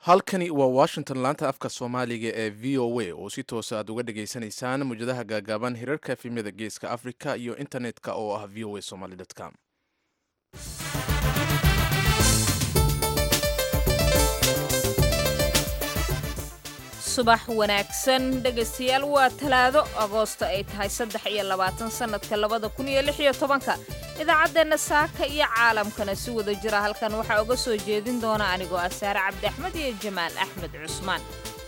halkani waa washington laanta afka soomaaliga ee v o a oo si toosa aad uga dhagaysanaysaan mawjadaha gaagaaban hirarka efemyada geeska africa iyo internet-ka oo ah v o a somaly com subax wanaagsan dhegaystayaal waa talaado agoosto ay tahay saddex iyo labaatan sannadka labada kun iyo lix iyo tobanka idaacaddeenna saaka iyo caalamkana si wada jira halkan waxaa uga soo jeedin doona anigoo ah saare cabdi axmed iyo jamaal axmed cusmaan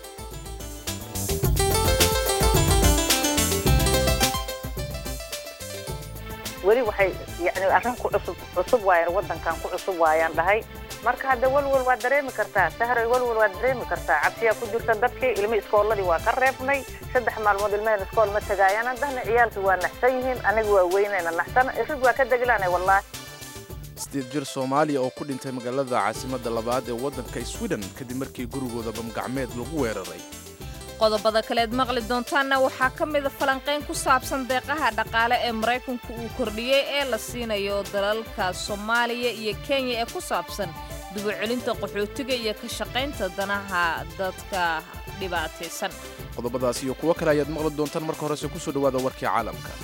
weli waxay yani arrin ku cusub cusub waayaan waddankan ku cusub waayaan dhahay marka hadda walwal waa dareemi kartaa sahray walwal waa dareemi kartaa cabsiyaa ku jirta dadkii ilmi iskooladii waa ka reebnay saddex maalmood ilmaheen iskool ma tagaayaan haddana ciyaalkii waa naxsan yihiin aniga waa weynayna naxsan irig waa ka degilaanay wallaahi sideed jir soomaaliya oo ku dhintay magaalada caasimadda labaad ee waddanka sweden kadib markii gurigooda bamgacmeed lagu weeraray qodobada kaleed maqli doontaanna waxaa ka mida falanqayn ku saabsan deeqaha dhaqaale ee maraykanku uu kordhiyey ee la siinayo dalalka soomaaliya iyo kenya ee ku saabsan dubucelinta qaxootiga iyo ka shaqaynta danaha dadka dhibaataysan qodobadaas iyo kuwo kale ayaad maqli doontaan marka horese kusoo dhawaada warkii caalamka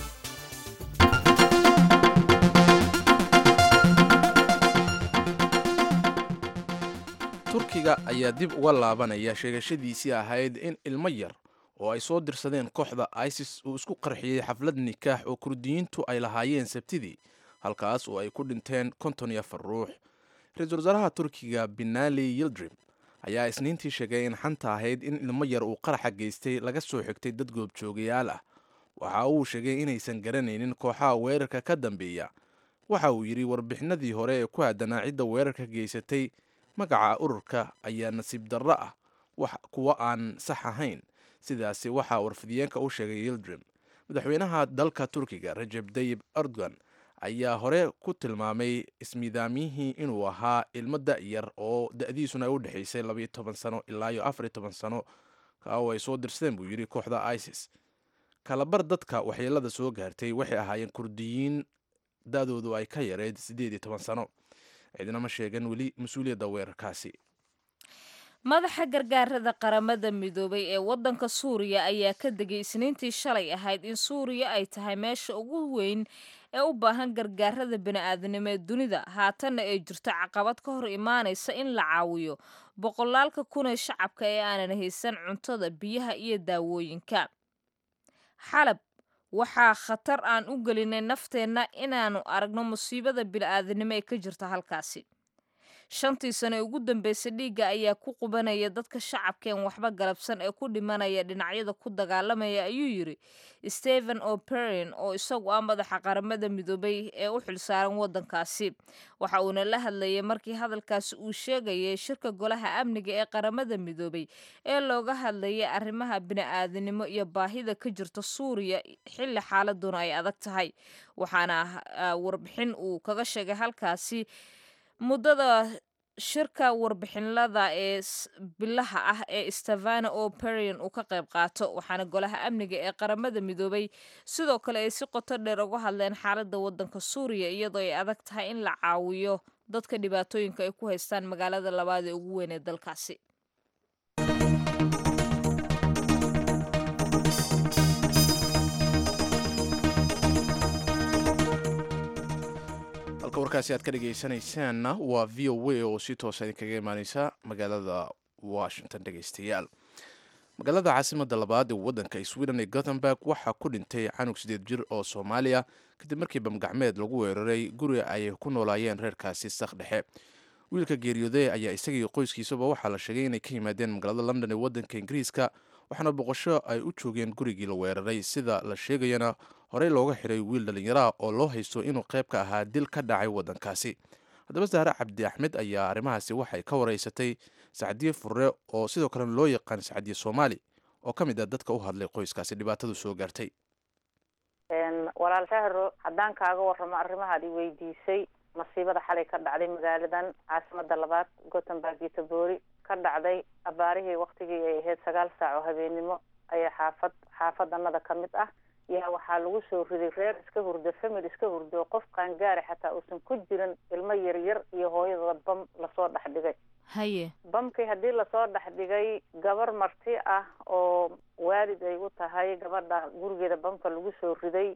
turkiga ayaa dib uga laabanaya sheegashadiisii ahayd in ilmo yar oo ay soo dirsadeen kooxda isis uu isku qarxiyey xaflad nikaax oo kurdiyiintu ay lahaayeen sabtidii halkaas oo ay ku dhinteen konton iyo afar ruux ra-iisul wasaaraha turkiga binali yildrim ayaa isniintii sheegay in xanta ahayd in ilmo yar uu qaraxa geystay laga soo xigtay dad goobjoogayaal ah waxa uu sheegay inaysan garanaynin kooxaha weerarka ka dambeeya waxa uu yidhi warbixinadii hore ee ku aadanaa cidda weerarka geysatay magaca ururka ayaa nasiib darro ah kuwa aan sax ahayn sidaasi waxaa warfidiyeenka u sheegay yildrim madaxweynaha dalka turkiga rajeb dayib erdogan ayaa hore ku tilmaamay ismiidaamyihii inuu ahaa ilmo da-yar oo da-diisuna ay u dhexaysay labaiyo toban sano ilaa iyo afariyo toban sano kao ay soo dirsadeen buu yidhi kooxda isis kalabar dadka waxyeelada soo gaartay waxay ahaayeen kurdiyiin da-doodu ay ka yareyd siddeed iyo toban sano cidnama sheegan weli mas-uuliyadda weerarkaasi madaxa gargaarada qaramada midoobay ee waddanka suuriya ayaa ka degay isniintii shalay ahayd in suuriya ay tahay meesha ugu weyn ee u baahan gargaarada bini'aadanimo ee dunida haatanna ay jirto caqabad ka hor imaanaysa in la caawiyo boqolaalka kun ee shacabka ee aanan haysan cuntada biyaha iyo daawooyinka xalab waxaa khatar aan u gelinay nafteenna inaannu aragno musiibada bini'aadanimo ee ka jirta halkaasi shantii sano ee ugu dambeysay dhiigga ayaa ku qubanaya dadka shacabkeen waxba galabsan ee ku dhimanaya dhinacyada ku dagaalamaya ayuu yidhi stephen o'perin oo isagu ah madaxa qaramada midoobay ee u xilsaaran waddankaasi waxa uuna la hadlayay markii hadalkaasi uu sheegayay shirka golaha amniga ee qaramada midoobay ee looga hadlayay arrimaha bini'aadanimo iyo baahida ka jirta suuriya xilli xaaladuna ay adag tahay waxaana warbixin uu kaga sheegay halkaasi muddada shirka warbixinlada ee bilaha ah ee stevana o'perian uu ka qayb qaato waxaana golaha amniga ee qaramada midoobay sidoo kale ay si qoto dheer uga hadleen xaaladda waddanka suuriya iyadoo ay adag tahay in la caawiyo dadka dhibaatooyinka ay ku haystaan magaalada labaad ee ugu weyn ee dalkaasi halka warkaasi aad ka dhegaysanaysaanna waa v o a oo si toosa idinkaga imaaneysa magaalada washington dhegaystayaal magaalada caasimadda labaad ee waddanka sweden ee gothenburg waxaa ku dhintay canug sideed jir oo soomaaliya kadib markii bamgacmeed lagu weeraray guri ay ku noolaayeen reerkaasi sak dhexe wiilka geeriyooday ayaa isagii qoyskiisaba waxaa la sheegay inay ka yimaadeen magaalada london ee waddanka ingiriiska waxaana boqosho ay u joogeen gurigii la weeraray sida la sheegayana horey looga xiray wiil dhallinyaraha oo loo haysto inuu qayb ka ahaa dil ka dhacay waddankaasi haddaba saare cabdi axmed ayaa arrimahaasi waxay ka wareysatay sacdiye furre oo sidoo kalena loo yaqaan sacdiye soomaali oo ka mid ah dadka u hadlay qoyskaasi dhibaatadu soo gaartay walaal sahro haddaan kaaga warramo arrimahaad i weydiisay masiibada xalay ka dhacday magaaladan caasimada labaad gothenburg iyo taboori ka dhacday abaarihii waktigii ay ahayd sagaal saac oo habeenimo ayaa xaafad xaafadanada ka mid ah yaa waxaa lagu soo riday reer iska hurdo famil iska hurdo qof qaangaari xataa uusan ku jirin ilmo yaryar iyo hooyadooda bam lasoo dhex dhigay haye bamkii haddii lasoo dhex dhigay gabar marti ah oo waalid ay u tahay gabadha gurigeeda bamka lagu soo riday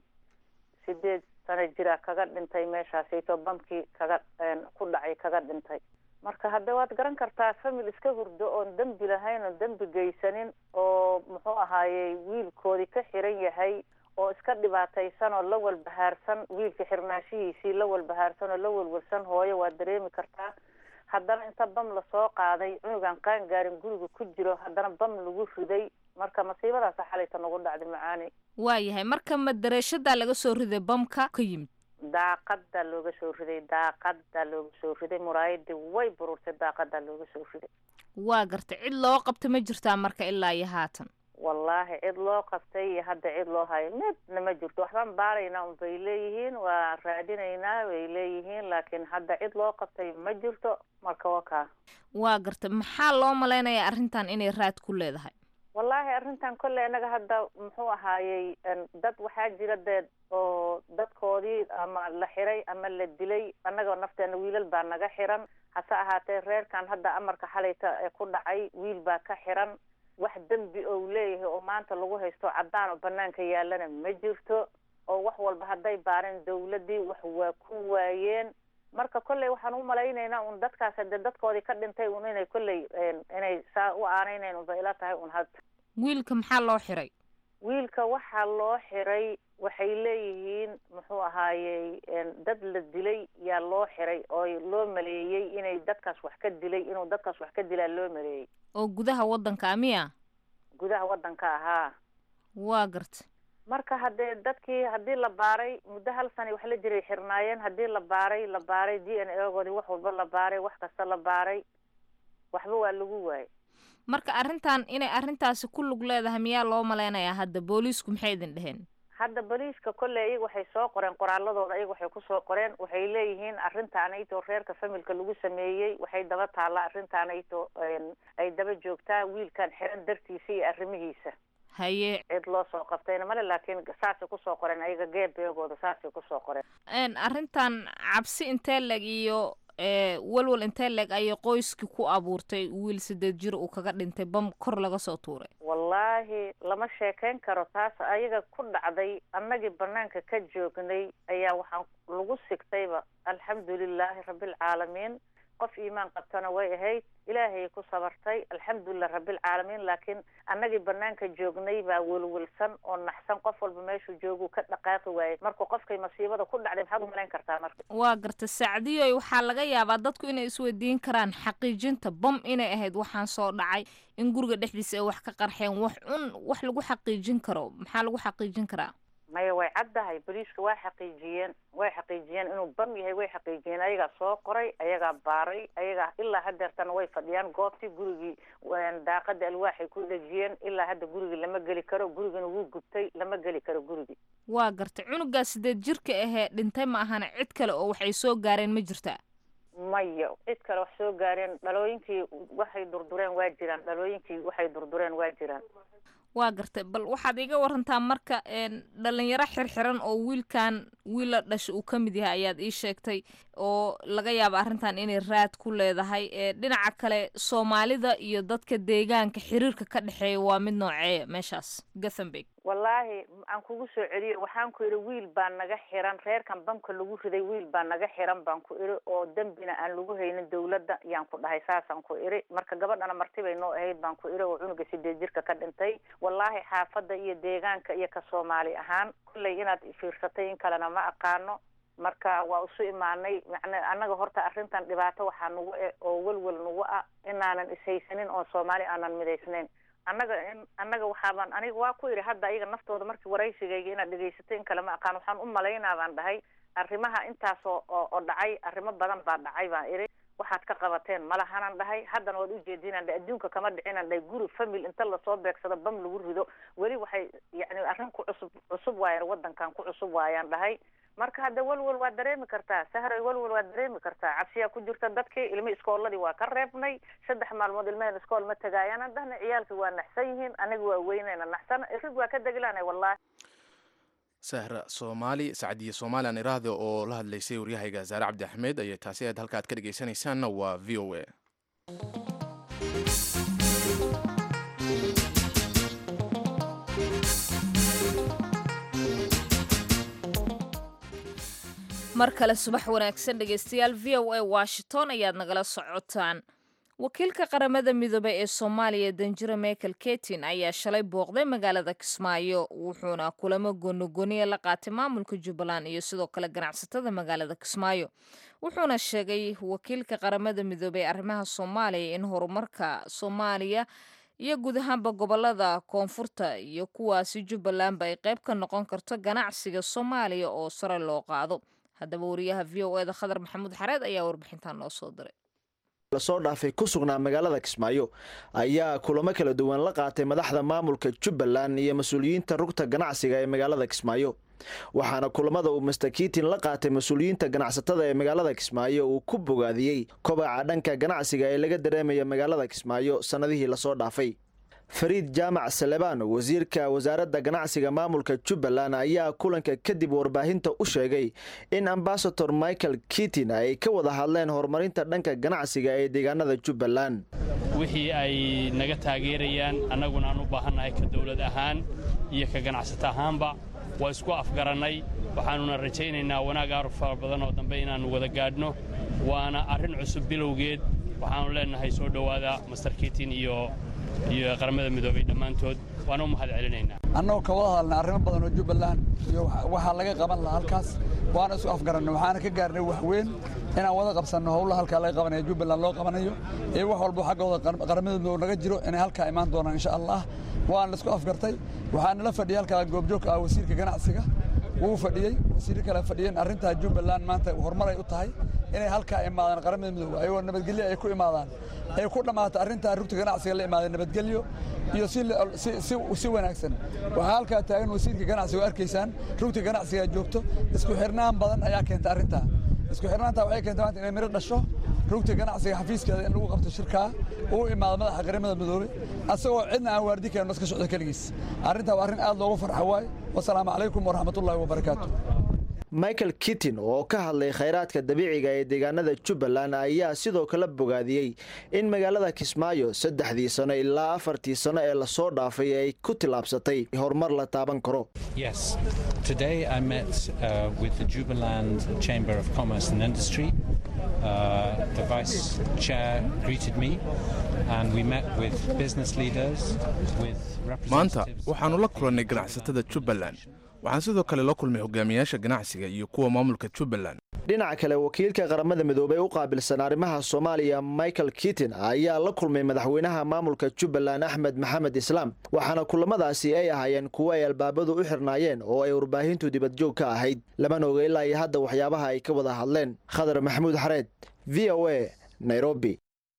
sideed sano jira kaga dhintay meeshaasayto bamkii kaga ku dhacay kaga dhintay marka hadda waad garan kartaa famil iska hurdo oon dembi lahayn oon dembi geysanin oo muxuu ahaayey wiilkoodii ka xiran yahay oo iska dhibaataysan oo la walbahaarsan wiilka xirnaashihiisii la walbahaarsan oo la walwalsan hooyo waad dareemi kartaa haddana inta bam lasoo qaaday cunugan qaan gaarin guriga ku jiro haddana bam lagu riday marka masiibadaasa xalayta nagu dhacday macaani waayahay marka madareeshadaa laga soo riday bamka ka yimid daaqadaa looga soo riday daaqadaa looga soo riday muraayadii way bururtay daaqadaa looga soo riday waa gartay cid loo qabta ma jirtaa marka ilaa iyo haatan wallaahi cid loo qabtay iyo hadda cid loo hayo midna ma jirto waxbaan baaraynaa un bay leeyihiin waa raadinaynaa bay leeyihiin laakiin hadda cid loo qabtay ma jirto marka waa kaa waa gartay maxaa loo malaynayaa arrintan inay raad ku leedahay wallaahi arrintan kolley innaga hadda muxuu ahaayey dad waxaa jira dee oo dadkoodii ama la xiray ama la dilay annaga nafteena wiilal baa naga xiran hase ahaatee reerkan hadda amarka xalayta ee ku dhacay wiil baa ka xiran wax dembi ou leeyahay oo maanta lagu haysto caddaan oo banaanka yaalana ma jirto oo wax walba hadday baareen dawladdii wax waa ku waayeen marka kolley waxaan u malaynaynaa un dadkaas hadee dadkoodii ka dhintay un inay kolley inay saa u aanaynayn unba ila tahay un hadda wiilka maxaa loo xiray wiilka waxaa loo xiray waxay leeyihiin muxuu ahaayey dad la dilay yaa loo xiray oo loo maleeyey inay dadkaas wax ka dilay inuu dadkaas wax ka dilaa loo maleeyey oo gudaha waddanka miya gudaha waddanka ahaa waa garta marka haddee dadkii haddii la baaray muddo hal sana wax la jiray xirnaayeen haddii la baaray la baaray d n a goodii wax walba la baaray wax kasta la baaray waxba waa lagu waayay marka arrintan inay arrintaasi ku lug leedahay miyaa loo malaynayaa hadda booliisku maxay idin dheheen hadda boliiska kolley iyaga waxay soo qoreen qoraaladooda iyaga waxay kusoo qoreen waxay leeyihiin arrintaanayto reerka familka lagu sameeyey waxay daba taallaa arrintaanayto ay daba joogtaa wiilkan xiran dartiisa iyo arrimihiisa haye cid loo soo qabtayna male laakiin saasay kusoo qoreen ayaga geebeegooda saasay kusoo qoreen arrintan cabsi intee leg iyo walwal intee leeg ayay qoyskii ku abuurtay wiil sideed jir uu kaga dhintay bam kor laga soo tuuray wallaahi lama sheekayn karo taas ayaga ku dhacday annagii banaanka ka joognay ayaa waxaan lagu sigtayba alxamdulilaahi rabbilcaalamiin qof iimaan qabtana way ahayd ilaahay ku sabartay alxamdulilah rabbilcaalamiin laakiin annagii banaanka joognay baa welwelsan oo naxsan qof walba meeshuu jooguu ka dhaqaaqi waayay marka qofkay masiibada ku dhacday maxaad umalayn kartaa marka waa garta sacdiyoy waxaa laga yaabaa dadku inay isweydiin karaan xaqiijinta bam inay ahayd waxaan soo dhacay in guriga dhexdiisa ay wax ka qarxeen wax cun wax lagu xaqiijin karo maxaa lagu xaqiijin karaa maya way caddahay boliiska waa xaqiijiyeen way xaqiijiyeen inuu bam yahay way xaqiijiyeen ayagaa soo qoray ayagaa baaray ayagaa ilaa hadeertana way fadhiyaan goobtii gurigii daaqada alwaaxay ku dhejiyeen ilaa hadda gurigii lama geli karo gurigina wuu gubtay lama geli karo gurigii waa gartay cunugaa sideed jirka ahee dhintay ma ahana cid kale oo waxay soo gaareen ma jirtaa maya cid kale wax soo gaareen dhalooyinkii waxay durdureen waa jiraan dhalooyinkii waxay durdureen waa jiraan waa gartay bal waxaad iga warantaa marka dhalinyaro xirxiran oo wiilkan wiil la dhasha uu ka mid yahay ayaad ii sheegtay oo laga yaaba arrintan inay raad ku leedahay dhinaca kale soomaalida iyo dadka deegaanka xiriirka ka dhexeeya waa mid nooceeya meeshaas gothenburg wallaahi aan kugu soo celiyo waxaan ku idhi wiil baa naga xiran reerkan bamka lagu riday wiil baa naga xiran baan ku idhi oo dembina aan lagu haynin dawladda yaan ku dhahay saasaan ku idhi marka gabadhana marti bay noo ahayd baan ku idhi oo cunuga sideed jirka ka dhintay wallaahi xaafadda iyo deegaanka iyo ka soomaali ahaan kolley inaad fiirsatay in kalena ma aqaano marka waa isu imaanay macna annaga horta arrintan dhibaato waxaa nagu e oo welwel nagu ah inaanan ishaysanin oo soomaali aanan midaysnayn annaga in annaga waxaabaan aniga waa ku idhi hadda ayaga naftooda markii waraysigayga inaad dhegaysatay in kale ma aqaan waxaan u malaynaa baan dhahay arrimaha intaas oo oo dhacay arrimo badan baa dhacay baan idhi waxaad ka qabateen malahanan dhahay haddana waad ujeedinaan dhahay adduunka kama dhicinan dhahay guri famil inta lasoo beegsado bam lagu rido weli waxay yacni arrin ku cusub cusub waayaan waddankan ku cusub waayaan dhahay marka hadda welwel waa dareemi kartaa sahray welwel waa dareemi kartaa cabsiyaa ku jirta dadkii ilmi iskooladii waa ka reebnay saddex maalmood ilmaheen iskool ma tagaayaan dhahna ciyaalkii waa naxsan yihiin aniga waa weynayna naxsan irig waa ka degilaanay wallahi sahra soomaali sacdiye soomaalian iraahda oo la hadlaysay waryahayga saare cabdi axmed ayay taasi aad halka ad ka dhegeysanaysaanna waa v o a mar kale subax wanaagsan dhegeystayaal v o a washington ayaad nagala socotaan wakiilka qaramada midoobey ee soomaaliya danjiro michael ketin ayaa shalay booqday magaalada kismaayo wuxuuna kulamo goonigoniya la qaatay maamulka jubbaland iyo sidoo kale ganacsatada magaalada kismaayo wuxuuna sheegay wakiilka qaramada midoobey arrimaha soomaaliya in horumarka soomaaliya iyo guud ahaanba gobolada koonfurta iyo kuwaasi jubbalandba ay qayb ka noqon karto ganacsiga soomaaliya oo sare loo qaado haddaba wariyaha v o eda khadar maxamuud xareed ayaa warbixintan noo soo diray lasoo dhaafay ku sugnaa magaalada kismaayo ayaa kulamo kala duwan la qaatay madaxda maamulka jubbaland iyo mas-uuliyiinta rugta ganacsiga ee magaalada kismaayo waxaana kulamada uu master kiitin la qaatay mas-uuliyiinta ganacsatada ee magaalada kismaayo uu ku bogaadiyey kobaca dhanka ganacsiga ee laga dareemaya magaalada kismaayo sannadihii lasoo dhaafay fariid jaamac salebaan wasiirka wasaaradda ganacsiga maamulka jubbaland ayaa kulanka kadib warbaahinta u sheegay in ambasador michael kitin ay ka wada hadleen horumarinta dhanka ganacsiga ee deegaanada jubbaland wixii ay naga taageerayaan annaguna aan u baahannahay ka dawlad ahaan iyo ka ganacsato ahaanba waa isku afgarannay waxaannuna rajaynaynaa wanaag aar fara badan oo dambe inaannu wada gaadhno waana arrin cusub bilowgeed waxaannu leennahay soo dhowaada master kitin iyo iyo qaramada midoobay dhammaantood waana u mahad celinaynaa annagoo ka wada hadalnay arrimo badan oo jubbaland iyo waxaa laga qaban lahaa halkaas waana isu afgarannay waxaana ka gaarnay wax weyn inaan wada qabsanno howlaha halkaa laga qabanayo jubbaland loo qabanayo iyo wax walba xaggooda qaramada midoob naga jiro inay halkaa imaan doonaan insha allah waana la isku afgartay waxaana la fadhiyay halkaa goobjoogka ah wasiirka ganacsiga wuu fadhiyey wasiirro kale fadhiyeen arrintaa jubbaland maanta horumar ay u tahay inay halkaa imaadaan qaramada midoobe ayagoo nabadgelyo ay ku imaadaan ay ku dhammaato arrintaa rugta ganacsiga la imaadeen nabadgelyo iyo si wanaagsan waxaa halkaa taagan wasiirka ganacsiga oo arkaysaan rugta ganacsiga joogto isku xirnaan badan ayaa keenta arrintaa isku xirnaantaa waxay keenta maanta inay miro dhasho rugta ganacsiga xafiiskeeda in lagu qabto shirkaa uu imaado madaxa qaramada midoobey asagoo cidna aan waardi karin iska socdo keligiis arrintaa waa arrin aad loogu farxa waaye wasalaamu calaykum waraxmatullaahi wabarakaatu michael kitin oo ka hadlay khayraadka dabiiciga ee deegaanada jubbaland ayaa sidoo kale bogaadiyey in magaalada kismaayo saddexdii sano ilaa afartii sano ee lasoo dhaafay ay ku tillaabsatay horumar la taaban karo Yes. Today I met uh, with the Jubaland Chamber of Commerce and Industry. Uh, the Vice Chair greeted me and we met with business leaders, with maanta representatives. waxaannu la kulannay ganacsatada jubbaland waxaan sidoo kale la kulmay hogaamiyaasha ganacsiga iyo kuwa maamulka jubbaland dhinaca kale wakiilka qaramada midoobey u qaabilsan arrimaha soomaaliya michael kitin ayaa la kulmay madaxweynaha maamulka jubbaland axmed maxamed islaam waxaana kulamadaasi ay ahaayeen kuwo ay albaabadu u xirnaayeen oo ay warbaahintu dibadjoog ka ahayd lamana oga ilaa iyo hadda waxyaabaha ay ka wada hadleen khadar maxamuud xareed v o a nairobi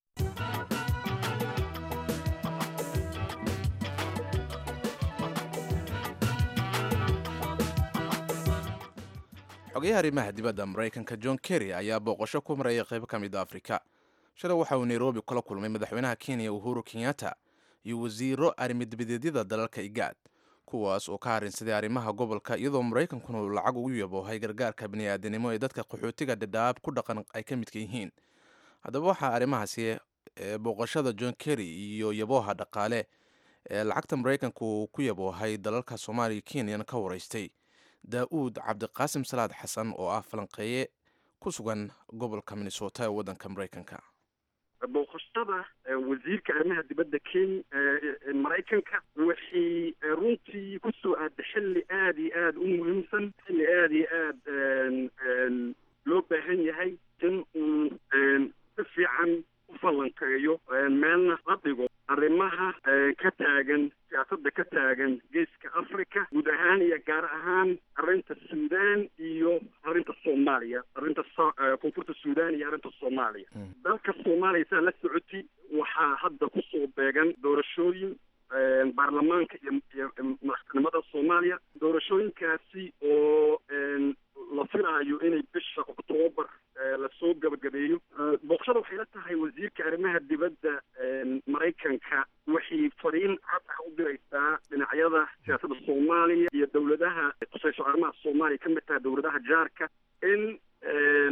xogayaha arrimaha dibadda maraykanka john kerry ayaa booqasho ku maraya qaybo ka mid a afrika shalay waxa uu nairobi kula kulmay madaxweynaha kenya uhuru kenyatta iyo wasiiro arrimidibadeedyada dalalka igaad kuwaas oo ka harinsaday arrimaha gobolka iyadoo maraykankuna uu lacag ugu yaboohay gargaarka bini'aadanimo ee dadka qaxootiga dhadhaab ku dhaqan ay ka midka yihiin haddaba waxaa arrimahaasi ee booqashada john kerry iyo yabooha dhaqaale ee lacagta maraykanka uu ku yaboohay dalalka soomaaliya kenyana ka waraystay daa-uud cabdiqaasim salaad xasan oo ah falanqeeye ku sugan gobolka minnesota ee waddanka maraykanka booqashada wasiirka arrimaha dibadda kenya maraykanka waxay runtii ku soo aaday xilli aada iyo aada u muhiimsan xilli aada iyo aada loo baahan yahay in uu si fiican u falanqeeyo meelna la dhigo arrimaha ka taagan siyaasadda ka taagan geeska africa guud ahaan iyo gaar ahaan arrinta suudaan iyo arrinta soomaaliya arrinta koonfurta suudaan iyo arrinta soomaaliya dalka soomaaliya saa la socoti waxaa hadda kusoo beegan doorashooyin baarlamaanka iyo iyo madaxtinimada soomaaliya doorashooyinkaasi oo la filaayo inay bisha oktoobar lasoo gabagabeeyo booqashada waxay la tahay wasiirka arrimaha dibadda maraykanka waxay fariin cad ah u diraysaa dhinacyada siyaasadda soomaaliya iyo dowladaha tusayso arrimaha soomaaliya ka mid tahay dowladaha jaarka in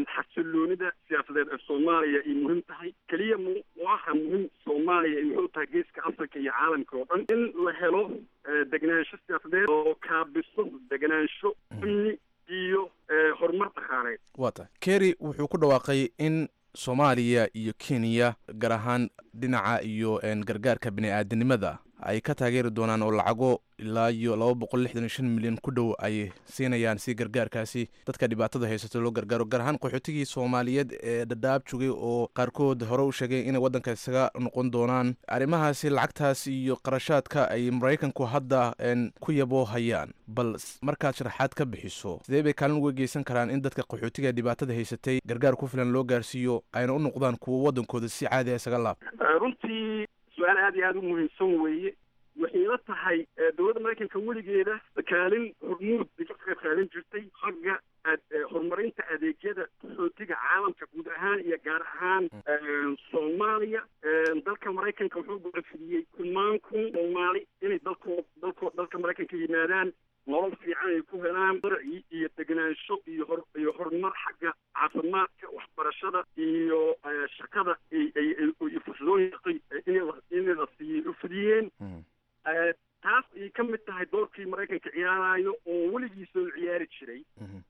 xasiloonida siyaasadeed ee soomaaliya ay muhiim tahay keliya mu waxa muhiim soomaaliya ay muhiim tahay geeska africa iyo caalamka oo dhan in la helo degenaansho siyaasadeed oo kaabiso degenaansho amni iyo horumar dhaqaaleed waa tahay kerry wuxuu ku dhawaaqay in soomaaliya iyo kenya gaar ahaan dhinaca iyo gargaarka bini-aadanimada ay ka taageeri doonaan oo lacago ilaa iyo laba boqol lixdan iyo shan milyan ku dhow ay siinayaan si gargaarkaasi dadka dhibaatada haysato loo gargaaro gaar ahaan qaxootigii soomaaliyeed ee dhadhaab jogay oo qaarkood hore u sheegay inay waddanka isaga noqon doonaan arrimahaasi lacagtaas iyo qarashaadka ay maraykanku hadda ku yaboo hayaan bal markaad sharaxaad ka bixiso sidee bay kaalin uga geysan karaan in dadka qaxootiga dhibaatada haysatay gargaar ku filan loo gaarsiiyo ayna u noqdaan kuwa waddankooda si caadi a isaga laab runtii su-aal aad iyo aada u muhiimsan weeye waxay la tahay dowladda maraykanka weligeeda kaalin hormuud bay ka qayb qaadan jirtay xagga horumarinta adeegyada qaxootiga caalamka guud ahaan iyo gaar ahaan soomaaliya dalka maraykanka wuxuu gocofidiyey kumaan kun soomaali inay dalkoo dalko dalka maraykanka yimaadaan nolol fiican ay ku helaan darci iyo degenaansho iyo hor iyo horumar xagga caafimaadka waxbarashada iyo shaqada iyo fursadooyin inay la siiyey u fidiyeen taas ay ka mid tahay doorkii maraykanka ciyaarayo oo weligiisoo ciyaari jiray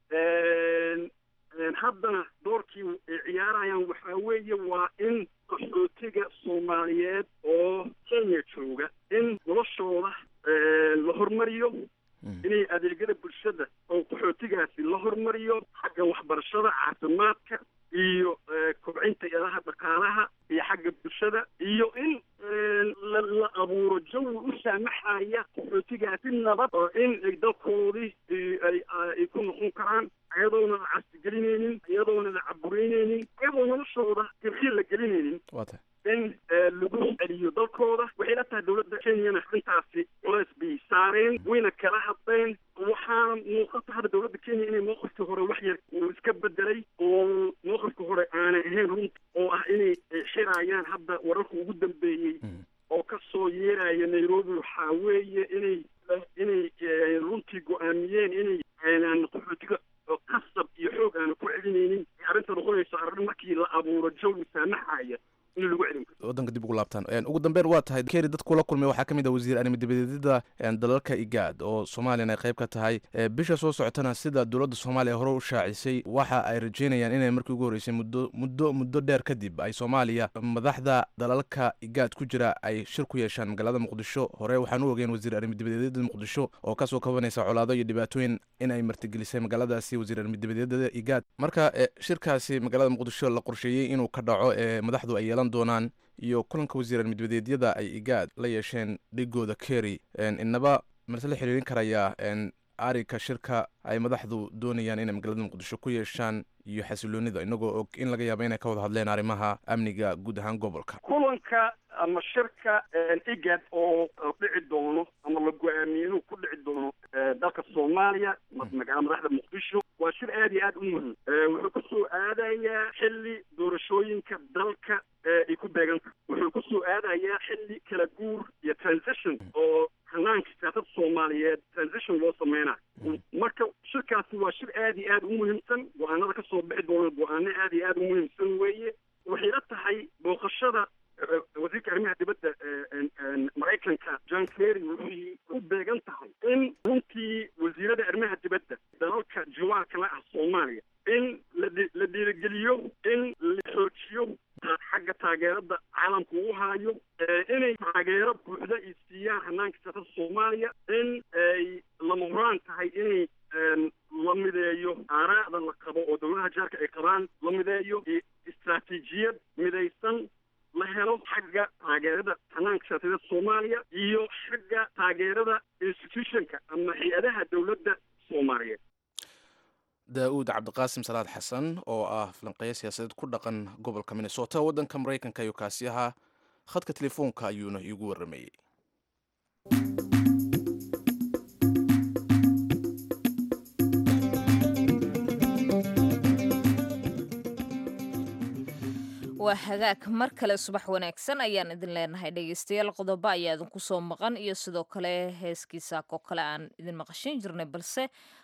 haddana doorkii ay ciyaarayaan waxaa weeye waa in qaxootiga soomaaliyeed oo kenya jooga in noloshooda la hormariyo inay adeegyada bulshada oo qaxootigaasi la hormariyo xagga waxbarashada caafimaadka iyo kobcinta ilaha dhaqaalaha iyo xagga bulshada iyo in la abuuro jawi u saamaxaya qaxootigaasi nabad oo in ay dalkoodii ay ku noqon karaan iyadoona la casdigelinaynin iyadoona la cabureynaynin iyadoo noloshooda dirxiil la gelinaynin in lagu celiyo dalkooda waxay la tahay dowladda kenyana intaasi culeys bay saareen wayna kala hadleen waxaana muuqata hadda dowladda kenya inay mowqifkii hore wax yar uu iska bedelay oo mowqifka hore aanay ahayn runta oo ah inay xirayaan hadda wararka ugu dambeeyey oo ka soo yeeraya nairobi waxaa weeye inay inay runtii go-aamiyeen inay aanan qaxootiga qasab iyo xoog aanu ku celinaynin arrinta noqonayso arrin markii la abuuro jawi saamaxaya in lagu celin karo waddanka dib ugu laabtaan ugu dambeyn waa tahay keri dad kula kulmay waxaa ka mid ah wasiir arrimadibadeda dalalka igaad oo soomaaliyana ay qayb ka tahay bisha soo socotana sida dowladda soomaaliya hore u shaacisay waxa ay rajeynayaan inay markii ugu horreysay muddo muddo muddo dheer kadib ay soomaaliya madaxda dalalka igaad ku jira ay shir ku yeeshaan magaalada muqdisho hore waxaan u ogeen wasiir arrimadibadeda muqdisho oo kasoo kabanaysa colaado iyo dhibaatooyin in ay martigelisay magaaladaasi wasiir arrimadibadeda igaad marka shirkaasi magaalada muqdisho la qorsheeyey inuu ka dhaco ee madaxdu ay yeelan doonaan iyo kulanka wasiir arrimadbadeedyada ay igaad la yeesheen dhigooda kerry inaba marse la xiriirin karayaa arrinka shirka ay madaxdu doonayaan inay magaalada muqdisho ku yeeshaan iyo xasiloonida inagoo og in laga yaabo inay ka wada hadleen arrimaha amniga guud ahaan gobolka kulanka ama shirka igad oo dhici doono ama la go-aamiyey inuu ku dhici doono dalka soomaaliya magaalada madaxda muqdisho waa shir aad iyo aad u muhiim wuxuu kusoo aadayaa xilli doorashooyinka dalka ay ku beeganta wuxuu kusoo aadayaa xilli kala guur iyo transition oo hanaanka siyaasada soomaaliyeed transition loo sameynayo marka shirkaasi waa shir aad iyo aad u muhiimsan go-aanada kasoo bixi doona go-aano aad iyo aad u muhiimsan weeye waxay la tahay booqashada wasiirka arrimaha dibadda maraykanka john kerry waxay u beegan tahay in runtii wasiirada arrimaha dibadda dalalka jiwaarka la ah soomaaliya in la dhiirigeliyo in la xoojiyo xagga taageerada caalamka uu haayo inay taageero buuxda ay siiyaan hanaanka siyaasada soomaaliya in ay lama huraan tahay inay la mideeyo aaraa'da la qabo oo dowladaha jaarka ay qabaan la mideeyo istraatiijiyad midaysan la helo xagga taageerada hanaanka siyaasadeed soomaaliya iyo xagga taageerada institutionka ama hay-adaha dowladda soomaaliyeed daa-uud cabdiqaasim salaad xasan oo ah falanqeeyo siyaasadeed ku dhaqan gobolka minnesota waddanka maraykanka ayuu kaasi ahaa khadka telefoonka ayuuna iigu warramayey waa hagaag mar kale subax wanaagsan ayaan idin leenahay dhegeystayaal qodobo ayaa idinku soo maqan iyo sidoo kale heeskii saakoo kale aan idin maqashin jirnay balse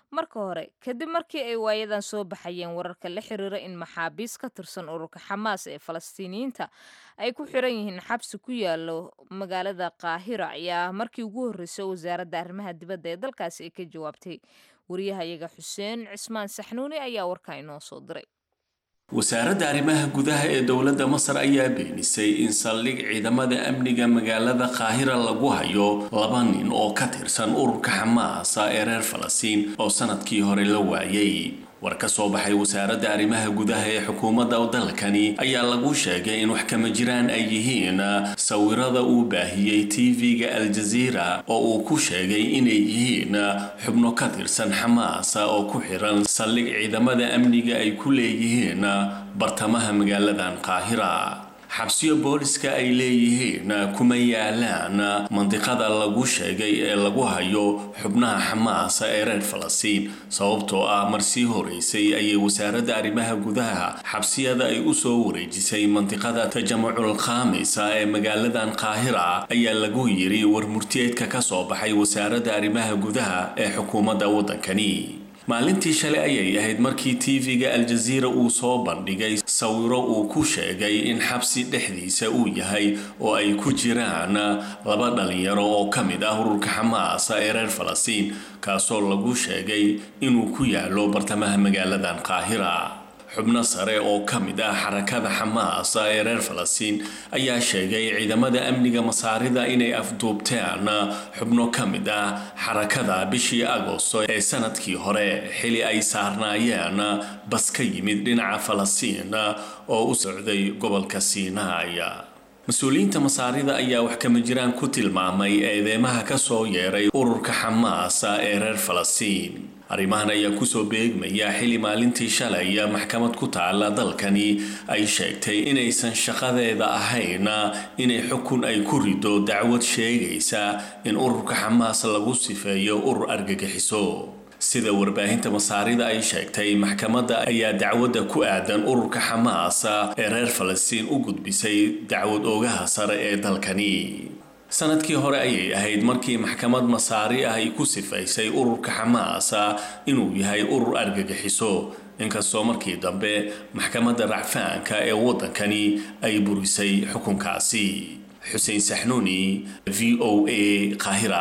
marka hore kadib markii ay waayadan soo baxayeen wararka la xiriira in maxaabiis ka tirsan ururka xamaas ee falastiiniyiinta ay ku xiran yihiin xabsi ku yaalo magaalada qaahira ayaa markii ugu horreysay wasaaradda arrimaha dibadda ee dalkaasi ay ka jawaabtay wariyahayaga xuseen cismaan saxnuuni ayaa warkaa inoo soo diray wasaaradda arrimaha gudaha ee dowladda masar ayaa beenisay in saldhig ciidamada amniga magaalada qaahira lagu hayo laba nin oo ka tirsan ururka xamaasa ee reer falastiin oo sanadkii hore la waayay war ka soo baxay wasaaradda arrimaha gudaha ee xukuumadda dalkani ayaa lagu sheegay in wax kama jiraan ay yihiin sawirada uu baahiyey tv-ga al-jaziira oo uu ku sheegay inay yihiin xubno ka tirsan xamaasa oo ku xiran saldhig ciidamada amniga ay ku leeyihiin bartamaha magaaladan qaahira xabsiyo booliska ay leeyihiin kuma yaalaan mandiqada lagu sheegay ee lagu hayo xubnaha xamaasa ee reer falastiin sababtoo ah mar sii horeysay ayay wasaaradda arrimaha gudaha xabsiyada ay u soo wareejisay mandiqada tajamucul khaamisa ee magaaladan qaahira ayaa lagu yiri war murtiyeedka ka soo baxay wasaaradda arrimaha gudaha ee xukuumadda waddankani maalintii shalay ayay ahayd markii tv-ga al-jaziira uu soo bandhigay sawiro uu ku sheegay in xabsi dhexdiisa uu yahay oo ay ku jiraan laba dhalinyaro oo ka mid ah ururka xamaasa ee reer falastiin kaasoo lagu sheegay inuu ku yaalo bartamaha magaaladan qaahira xubno sare oo ka mid ah xarakada xamaasa ee reer falastiin ayaa sheegay ciidamada amniga masaarida inay afduubteen xubno ka mid ah xarakada bishii agosto ee sanadkii hore xili ay saarnaayeen bas ka yimid dhinaca falastiin oo u socday gobolka siinaaya mas-uuliyiinta masaarida ayaa wax kama jiraan ku tilmaamay eedeymaha ka soo yeeray ururka xamaasa ee reer falastiin arrimahan ayaa kusoo beegmaya xili maalintii shalay maxkamad ku taala dalkani ay sheegtay inaysan shaqadeeda ahayn inay xukun ay ku rido dacwad sheegaysa in ururka xamaas lagu sifeeyo urur argagixiso sida warbaahinta masaarida ay sheegtay maxkamadda ayaa dacwadda ku aadan ururka xamaasa ee reer falastiin u gudbisay dacwad oogaha sare ee dalkani sanadkii hore ayay ahayd markii maxkamad masaari ah ay ku sifaysay ururka xamaasa inuu yahay urur argagixiso inkastoo markii dambe maxkamadda racfaanka ee waddankani ay burisay xukunkaasi xuseen saxnuuni v o a qaahira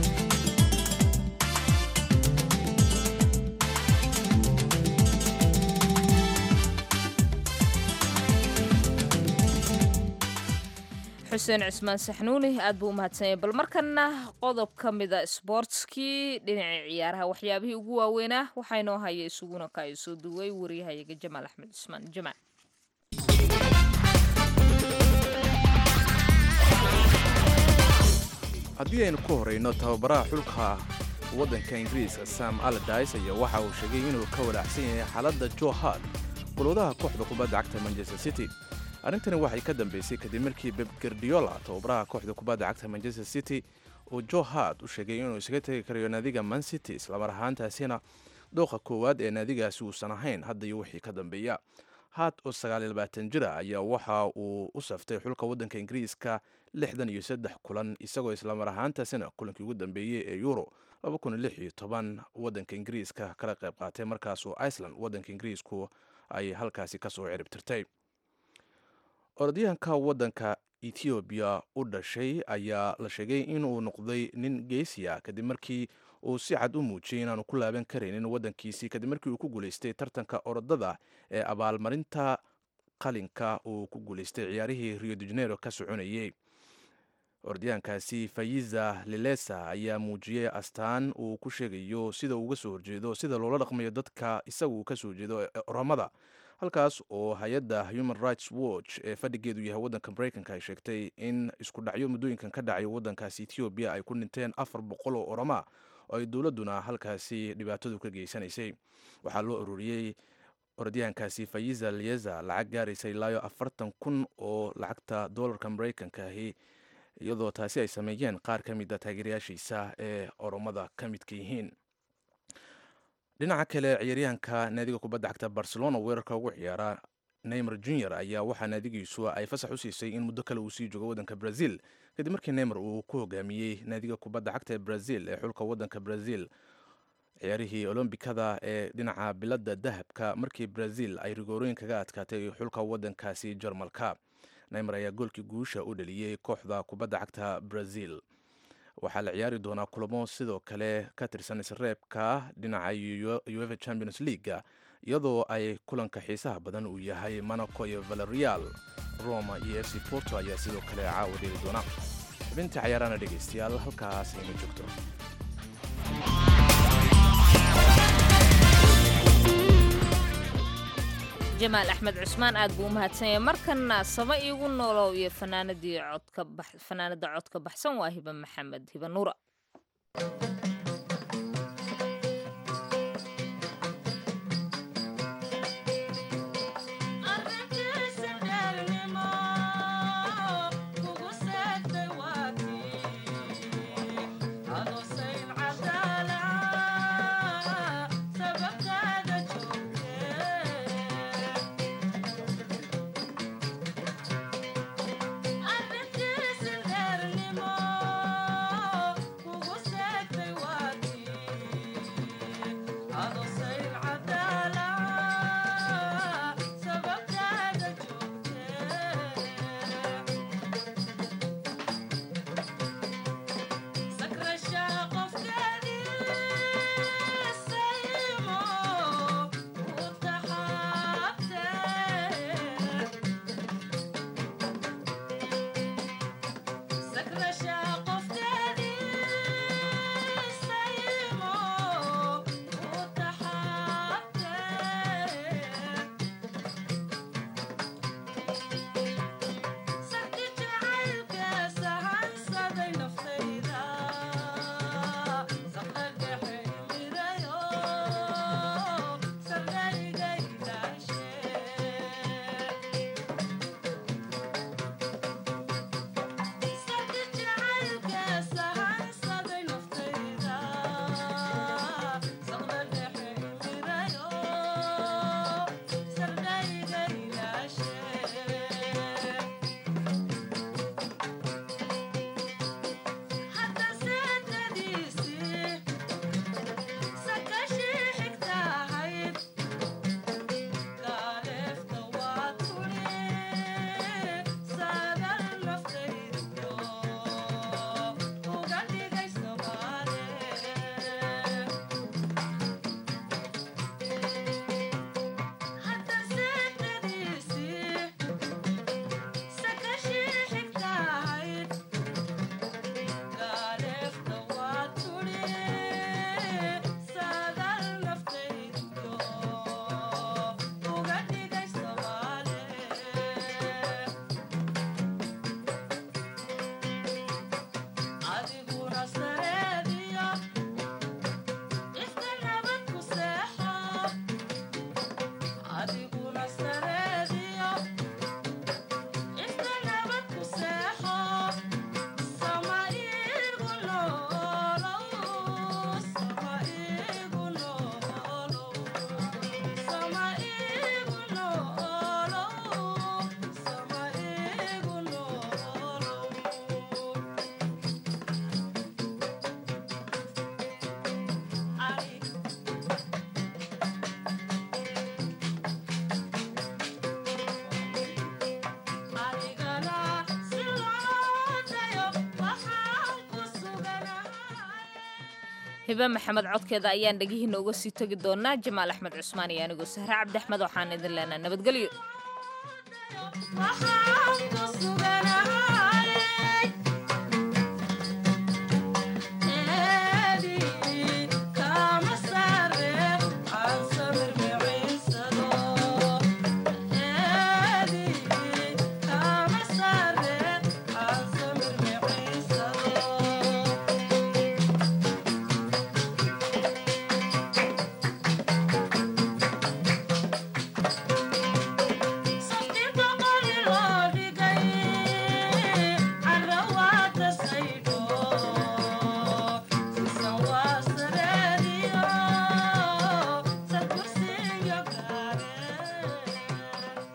xuseen cismaan saxnuuni aad buu u mahadsanyay bal markana qodob ka mida sboortskii dhinacii ciyaaraha waxyaabihii ugu waaweynaa waxaa inoo haya isuguna ka ay soo duway wariyahayaga jamaal axmed cismaan jamaal haddii aynu ku horeyno tababaraha xulka waddanka ingiriiska sam aladis ayaa waxa uu sheegay inuu ka walaacsan yahay xaaladda jo hard golwadaha kooxda kubadda cagta manchester city arrintani waxay ka dambeysay kadib markii beb gardiola tababaraha kooxda kubadda cagta manchester city uu jo hard u sheegay inuu isaga tegi karayo naadiga man city islamar ahaantaasina dooqa koowaad ee naadigaasi uusan ahayn hadda iyo wixii ka dambeeya hard oo sagaalilabaatan jira ayaa waxa uu u saftay xulka waddanka ingiriiska lixdan iyo saddex kulan isagoo islamar ahaantaasina kulankii ugu dambeeyey ee euro waddanka ingiriiska kala qayb qaatay markaasoo iceland waddanka ingiriisku ay halkaasi kasoo ciribtirtay orodyahanka waddanka ethoobiya u dhashay ayaa la sheegay inuu noqday nin geesiya kadib markii uu si cad u muujiyey inaanu ku laaban karaynin waddankiisii kadib markii uu ku guulaystay tartanka orodada ee abaalmarinta qalinka uu ku guulaystay ciyaarihii rio de janeiro ka soconayey orodyahankaasi fayiza lilesa ayaa muujiyey astaan uu ku sheegayo sida uuga soo horjeedo sida loola dhaqmayo dadka isaga uu kasoo jeedo oramada halkaas oo hay-adda human rights watch ee fadhigeedu yahay waddanka mareykanka ay sheegtay in isku dhacyo muddooyinkan ka dhacayo waddankaasi ethoobiya ay ku dhinteen afar boqol oo orama oo ay dowladduna halkaasi dhibaatadu ka geysanaysay waxaa loo ururiyey orodyahankaasi fayiza lieza lacag gaaraysa ilaayo afartan kun oo lacagta doolarka mareykanka ahi iyadoo taasi ay sameeyeen qaar ka mid a taageerayaashiisa ee oromada ka midka yihiin dhinaca kale ciyaaryahanka naadiga kubadda cagta barcelona weerarka ugu ciyaara neymar junior ayaa waxaa naadigiisu ay fasax u siisay in muddo kale uu sii joogo waddanka brazil kadib markii neymar uu ku hogaamiyey naadiga kubadda cagta ee brazil ee xulka waddanka brazil ciyaarihii olombikada ee dhinaca biladda dahabka markii brazil ay rigoorooyin kaga adkaatay xulka waddankaasi jarmalka neymer ayaa goolkii guusha u dhaliyey kooxda kubadda cagta brazil waxaa la ciyaari doonaa kulamo sidoo kale ka tirsan isreebka dhinaca ueva champions leaga iyadoo ay kulanka xiisaha badan uu yahay monaco iyo valerial roma iyo f c porto ayaa sidoo kale caawa dheli doona xubinta cayaarana dhegaystayaal halkaas ayna joogto jamaal axmed cusmaan aad buu u mahadsanyay markana saba iigu noolow iyo fanaanadii codka fanaanada codka baxsan waa hiba maxamed hiba nuura hibe maxamed codkeeda ayaan dhegihiina uga sii tegi doonaa jamaal axmed cusmaan iyo anigoo sahre cabdi axmed waxaan idin leenaha nabadgelyo